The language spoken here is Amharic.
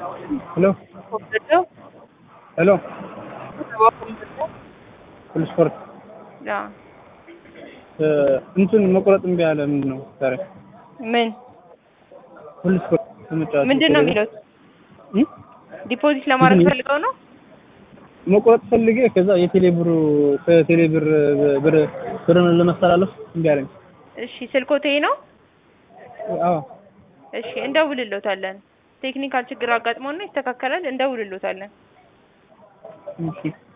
ሄሎ ኮምፒውተር ሄሎ ሁሉ ስፖርት ያ እንትን መቁረጥ እምቢ አለ። ምንድን ነው ዛሬ ምን ሁሉ ስፖርት ለመጫወት ምንድን ነው የሚሉት? እም? ዲፖዚት ለማድረግ ምንድን ነው? ፈልገው ነው? መቁረጥ ፈልጌ ከዛ የቴሌ ብሩ ከቴሌ ብር ብር ብርን ለማስተላለፍ እምቢ አለኝ። እሺ ስልኮቴ ነው። አዎ እሺ እንደውልሎታለን። ቴክኒካል ችግር አጋጥሞና ይስተካከላል። እንደውልሎታለን። እሺ